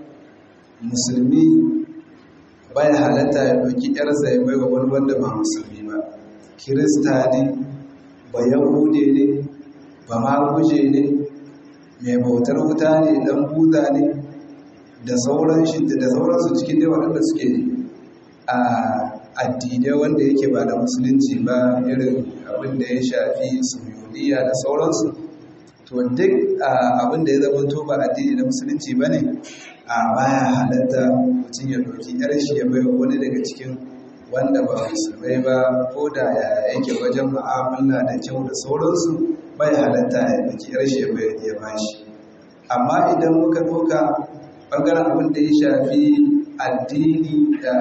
S1: musulmi bai halatta ya ɗauki ‘yarsa ya bai wa wani wanda ba musulmi ba kirista ne ba yahude ne ba maguje ne mai bautar wuta ne dan buza ne da sauransu cikin dai waɗanda suke a addinai wanda yake ba da musulunci ba irin abin da ya shafi suyuniya da sauransu to duk abin da ya zama to ba addini na musulunci ba ne a baya halatta mutum ya ɗauki yar shi ya bai wani daga cikin wanda ba musulmai ba ko da ya yake wajen mu'amala da kyau da sauransu bai halatta ya ɗauki yar shi ya bai ya bashi amma idan muka ɗauka ɓangaren abin da ya shafi addini da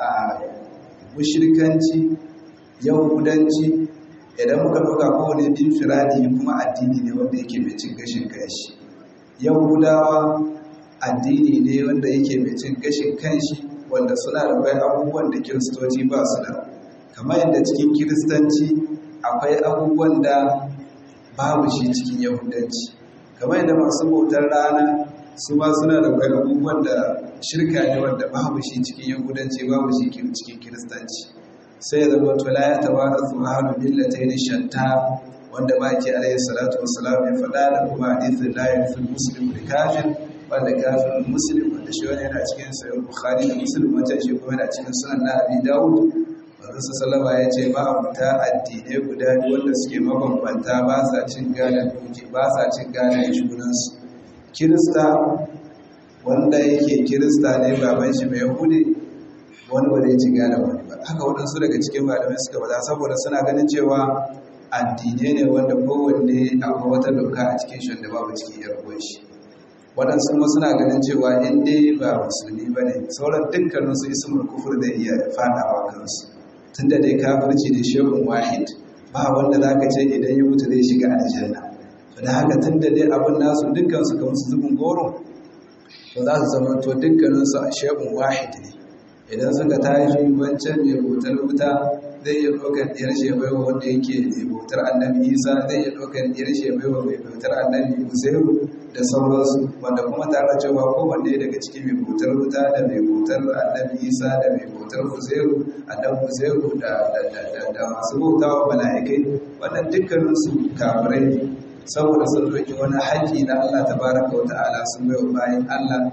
S1: mushrikanci yahudanci idan muka ɗauka kowane bin firadi kuma addini ne wanda yake mai cin gashin kanshi yahudawa addini ne wanda yake mai cin gashin kanshi wanda suna da bai abubuwan da kiristoci ba su da kamar yadda cikin kiristanci akwai abubuwan da babu shi cikin yahudanci kamar yadda masu bautar rana su ma suna da bai abubuwan da shirka ne wanda babu shi cikin yahudanci babu shi cikin kiristanci sai ya zama to la ya tawara zuharu billatayn shatta wanda ba ke alayhi salatu wassalam ya faɗa da kuma hadithin la yafi muslim da kafir wanda kafin muslim wanda shi wani yana cikin sayan bukhari da muslim wancan shi kuma yana cikin sunan na abi dawud manzo sallama ya ce ba abuta addinai guda biyu wanda suke mabambanta ba sa cin gadon duki ba sa cin gadon junansu kirista wanda yake kirista ne baban shi mai yahudi wani ba zai ci gadon wani ba haka waɗansu daga cikin malamai suka bada saboda suna ganin cewa addinai ne wanda kowanne akwai wata doka a cikin shi wanda babu cikin yar shi waɗansu kuma suna ganin cewa in dai ba musulmi ba ne sauran dukkaninsu ismul kufur zai iya faɗawa kansu tun da dai kafirci da shehun wahid ba wanda za ka ce idan ya mutu zai shiga aljanna to da haka tun da dai abin nasu dukkansu kamar su zubin goro to za su zama to dukkaninsu a shehun wahid ne idan suka tashi wancan mai bautar wuta zai iya ɗaukar ɗiyar shebaiwa wanda yake mai bautar annabi isa zai iya ɗaukar ɗiyar shebaiwa mai bautar annabi uzairu da sauransu wanda kuma tare da cewa kowanne daga cikin mai bautar wuta da mai bautar annabi isa da mai bautar uzairu annabi uzairu da masu bautawa mala'ikai wannan dukkaninsu kafirai ne saboda sun ɗauki wani haƙƙi na allah tabaraka wa ta'ala sun bai wa bayan allah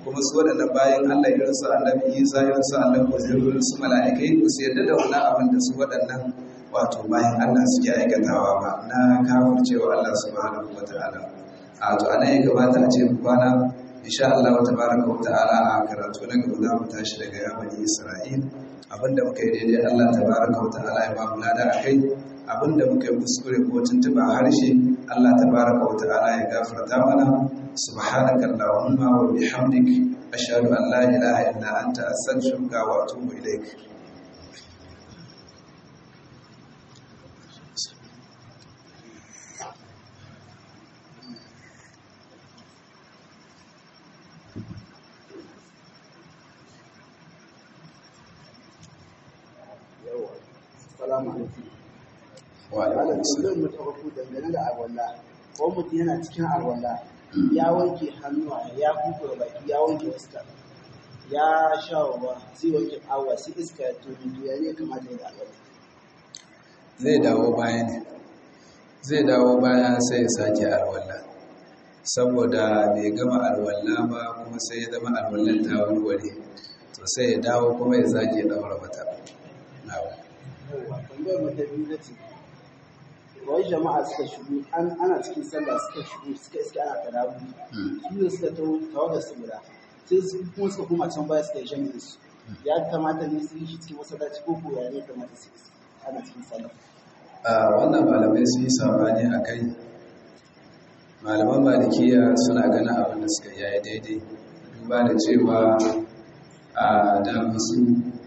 S1: kuma su waɗannan bayan Allah irin su annabi Isa irin su annabi Uzairu irin su mala'ikai ba su yarda da wannan abin da su waɗannan wato bayan Allah suke aikatawa ba na kafircewa Allah subhanahu wataala a to anan ya kamata a ce mu kwana insha Allah tabaraka wa ta'ala a karatu na gaba za mu tashi daga ya bani Isra'il abinda muka yi daidai Allah tabaraka wa ta'ala ya ba mu lada akai abinda muka yi kuskure ko tuntuba harshe Allah tabaraka wa ta'ala ya gafarta mana subhanaka allahumma wa bihamdik ashhadu an la ilaha illa anta astaghfiruka wa atubu ilaik
S3: Assalamu alaikum.
S1: wa alaikum assalam
S3: Malam mu ta farko dangane da alwala. Ko mutum yana cikin alwala ya wanke hannuwa ya kuka baki ya wanke fuska. Ya sha ruwa sai wanke awa sai iska ya tobi to ya ne kamata ya da alwala.
S1: zai dawo baya ne zai dawo baya sai ya sake alwala saboda bai gama alwala ba kuma sai ya zama alwallan ta warware to sai ya dawo kuma ya sake daura mata nawa
S3: Yawwa tambayar mu ta biyu na ce. Wai jama'a suka shigo an ana cikin sallah suka shigo suka iska ana tarawih. Su ne suka tawo tawagar su guda. Sai su kuma suka koma can baya suka yi jami'in su. Ya kamata ne su yi shi cikin masallaci ko ko ya ne kamata su yi ana cikin sallah.
S1: a wannan malamai sun yi sabani a kai malaman malikiya suna ganin abin da suka yaya daidai duba da cewa a dama su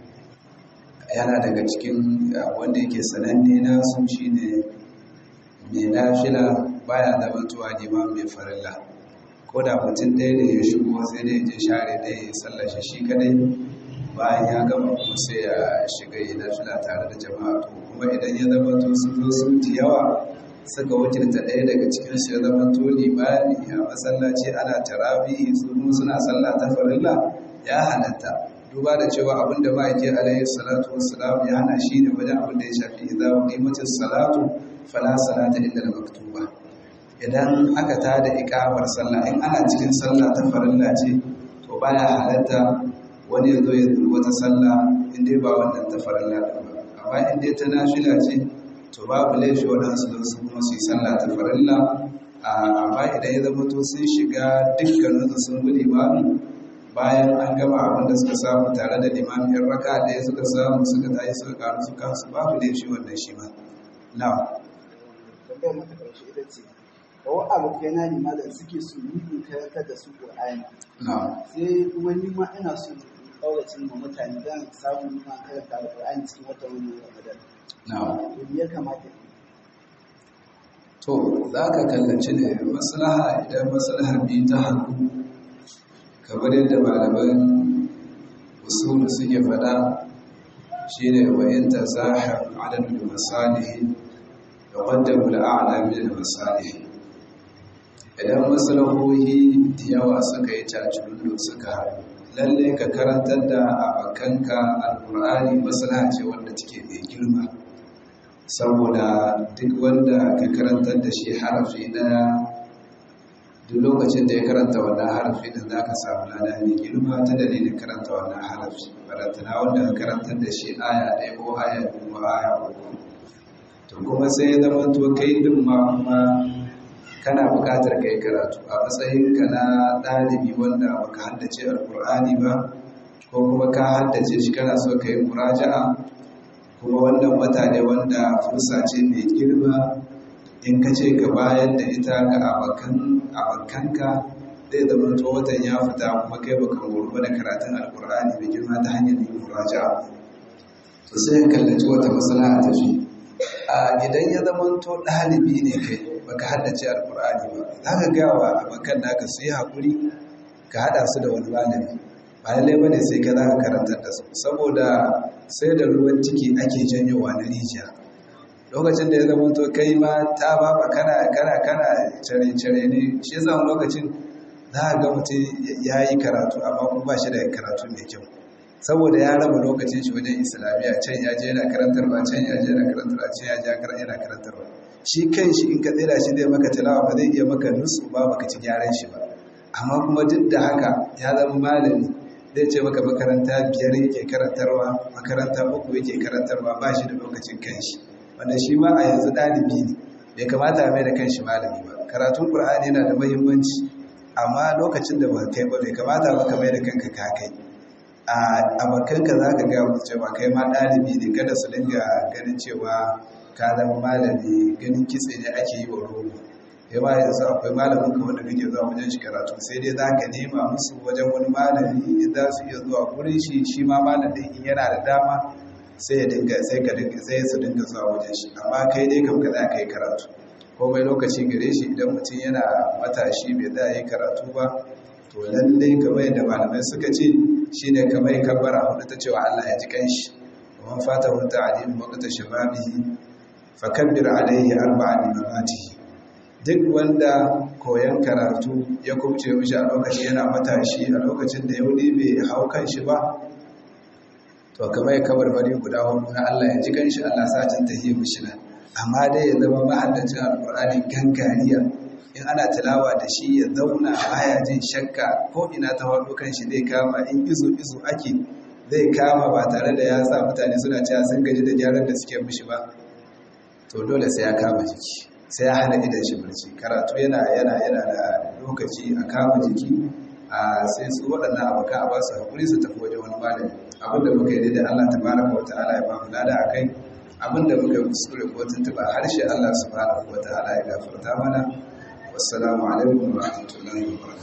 S1: yana daga cikin uh, wanda yake sananne na sun shi ne mai nafila baya zamantowa neman mai farilla ko da mutum ɗaya da ya shigo sai dai je share ɗaya ya sallashe shi kadai bayan ya gama kuma sai ya shiga yi nafila tare da jama'a to kuma idan ya zama to sun zo sun ji yawa suka wakilta ɗaya daga cikin su ya zama to limami a masallaci ana tarabihi su kuma suna sallah ta farilla ya halatta duba da cewa abin da ma'aiki alaihi salatu wassalam ya hana shi ne wajen abin da ya shafi idza qimatis salatu fala salata illa al-maktuba idan aka tada ikamar sallah in ana cikin sallah ta farilla ce to baya halatta wani ya zo ya zuru wata sallah in dai ba wannan ta farilla din ba amma in dai ta nafila ce to babu laifi waɗansu don su kuma su yi sallah ta farilla amma idan ya zama to sun shiga dukkaninsu sun bi limami bayan an gama abin da suka samu tare da limami yan raka ɗaya suka samu suka tashi suka karu su kansu babu laifi wannan shi ma na'am
S3: tambayar mata ƙarshe ita ce kawai abokai na nima da suke su yi in karantar da su ƙur'ani
S1: na'am
S3: sai kuma ni ma ina so in ƙauracin ma mutane don samun nima karanta da ƙur'ani cikin wata wani ramadan
S1: na'am
S3: to me ya kamata in yi?
S1: to za ka kallaci ne maslaha idan maslahar biyu ta hannu kamar yadda malaman usulu suke faɗa shi ne wayan ta zahar adadin masalihi da wadda mula'ala min masalihi idan maslahohi da yawa suka yi cacirullu suka haɗu lalle ka karantar da abokanka alƙur'ani maslaha ce wanda take mai girma saboda duk wanda ka karantar da shi harafi ɗaya duk lokacin da ya karanta wannan harafi da za ka samu lada mai girma ta dalilin karanta wannan harafi barantana wanda ka karantar da shi aya ɗaya ko aya biyu ko aya uku to kuma sai ya zama to kai din ma kuma kana buƙatar kai karatu a matsayinka na ɗalibi wanda baka haddace alƙur'ani ba ko kuma ka haddace shi kana so ka yi muraja'a kuma wannan wata ne wanda fursa ce mai girma in ka ce ka bayar da ita ga abokanka zai zama to watan ya fita kuma kai baka gurba da karatun alkur'ani mai girma ta hanyar yin muraja to sai ka kallaci wata matsala a tafi a idan ya zama to ɗalibi ne kai baka haddace alkur'ani ba za ka gaya wa abokan naka su yi haƙuri ka haɗa su da wani malami ba lallai bane sai ka za ka karantar da su saboda sai da ruwan ciki ake janyowa na rijiya lokacin da ya zama to kai ma ta baba kana kana kana cire cire ne shi yasa wani lokacin za a ga mutum ya yi karatu amma kuma ba shi da karatu mai kyau saboda ya raba lokacin shi wajen islamiyya can ya je yana karantarwa can ya je yana karantarwa can ya je yana karantarwa shi kan shi in ka tsira shi zai maka tilawa ba zai iya maka nusu ba baka ci gyaran shi ba amma kuma duk da haka ya zama malami zai ce maka makaranta biyar yake karantarwa makaranta uku yake karantarwa ba shi da lokacin kanshi wanda shi ma a yanzu ɗalibi ne bai kamata a mai da kanshi malami ba karatun ƙur'ani yana da muhimmanci amma lokacin da ba kai ba bai kamata ba ka mai da kanka ka kai a abokanka za ka gaya musu cewa kai ma ɗalibi ne kada su dinga ganin cewa ka zama malami ganin kitse ne ake yi wa rogo ya ba yanzu akwai malamin ka wanda kake zuwa wajen shi karatu sai dai za ka nema musu wajen wani malami za su iya zuwa gurin shi shi ma malamin in yana da dama sai ya dinga sai ka dinga sai su dinga zuwa wajen shi amma kai dai kam ka za ka yi karatu komai lokaci gare shi idan mutum yana matashi bai za yi karatu ba to lallai kamar yadda malamai suka ce shine kamar kabbara hudu ta cewa Allah ya ji kanshi wa man fata hu ta'lim waqta shababihi fakabbir alayhi arba'a limamatihi duk wanda koyan karatu ya kubce mishi a lokacin yana matashi a lokacin da yaudi bai hau kan shi ba to kamar ya kabar bari guda hudu na Allah ya ji kanshi Allah sa cin tahiyya mishi na amma dai ya zama mahaddacin alqur'ani gangariya in ana tilawa da shi ya zauna baya jin shakka ko ina ta wado kan shi zai kama in izo izo ake zai kama ba tare da ya sa mutane suna cewa sun gaji da gyaran da suke mishi ba to dole sai ya kama jiki sai ya hana idan shi barci karatu yana yana yana da lokaci a kama jiki a sai su waɗannan abokan a ba su haƙuri su tafi wajen wani malami abinda muka yi da Allah tabaraka wa ta'ala ya ba mu lada a kai abinda muka yi kuskure ko tuntuɓa harshe Allah subhanahu wa ta'ala ya gafarta mana wassalamu alaikum wa rahmatullahi wa barakatuh